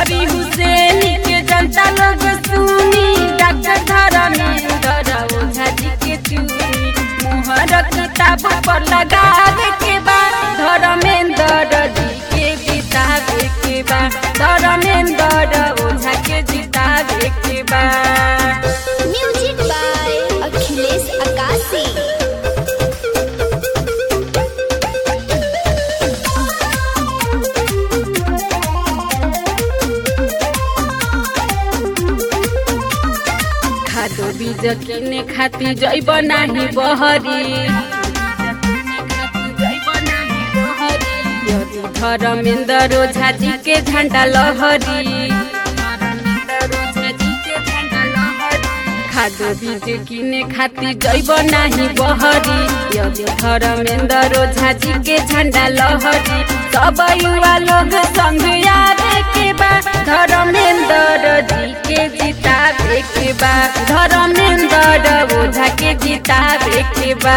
तरी हुसैन के जनता लोग सुनी डॉक्टर धर्मेंद्र ओझा जी के चुनी मोहर किताब पर लगावे के बा धर्मेंद्र जी के जितावे के बा धर्मेंद्र ओझा के जितावे के बा म्यूजिक बाय अखिलेश अकाशी खादो बीज किने खाती जैब नाही बहरी यदि धर्मेंद्र ओझा जी के झंडा लहरी खादो बीज किने खाती जैब नाही बहरी यदि धर्मेंद्र ओझा जी के झंडा लहरी सब युवा लोग संग आवे के बा धर्मेंद्र जी के जितावे के बा धर्मेंद्र ओझा के जितावे के बा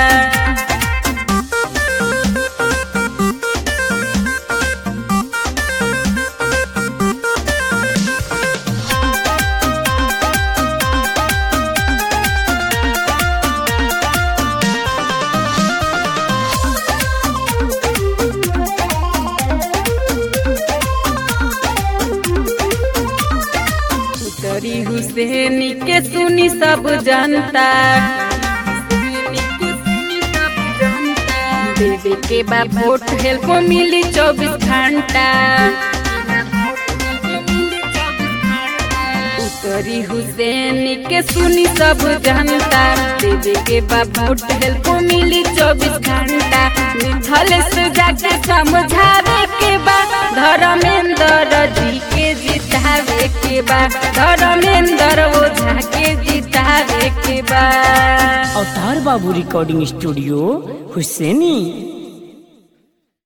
तरी हुसैन के सुनी सब जनता देवे के बा वोट हेल्प मिली चौबीस घंटा उतरी हुसैन के सुनी सब जनता देवे के बा वोट हेल्प मिली चौबीस घंटा मिथल से जाके समझावे के बा धर्मेंद्र जी के जितावे के बा धर्मेंद्र ओझा के जितावे के बा अवतार बाबू रिकॉर्डिंग स्टूडियो हुसैनी